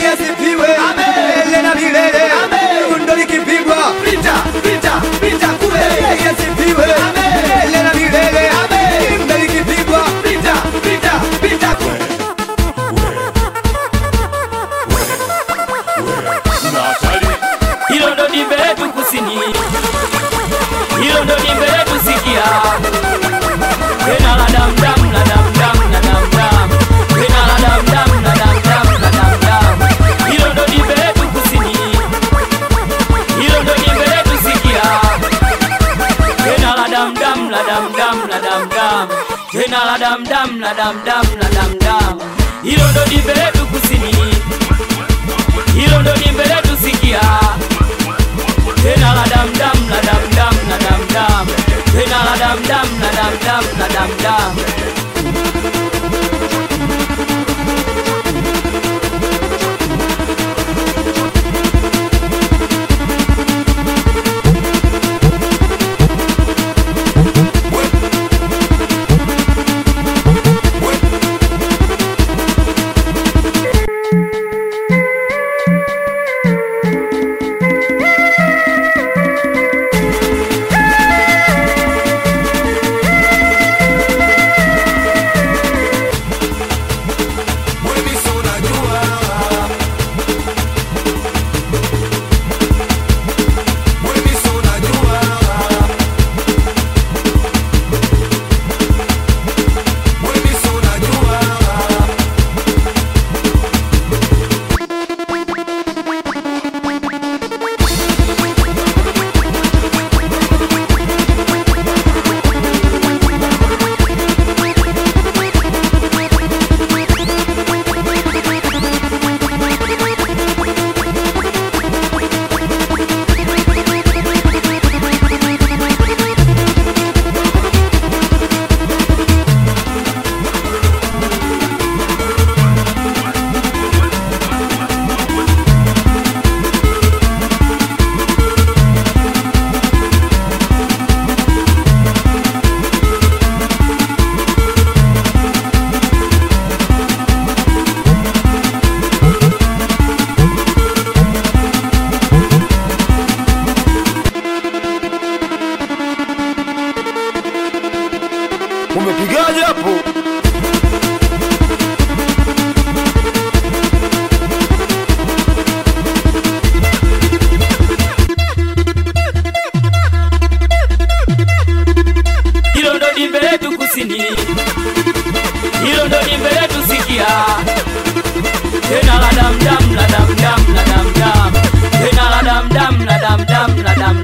asifiwe milele na milele. Dundo likipigwa pita pita pita kule, yeye asifiwe milele na milele. Dundo likipigwa pita pita pita kule. hilo ndo dimbe letu kusini, hilo ndo dimbe letu sikia, tena la damdam la damdam la damdam, tena la damdam la damdam la damdam, hilo ndo dimbe letu kusini, hilo ndo dimbe letu sikia, tena la damdam la damdam la damdam, tena la damdam la damdam la damdam, hilo ndo dimbe letu kusini hilo ndo dimbe letu sikia tena la damdam la damdam la damdam tena la damdam la damdam la damdam Umepigaje hapo? hilo ndo dimbe letu kusini hilo ndo dimbe letu sikia tena la damdam la damdam la damdam tena la damdam la damdam la damdam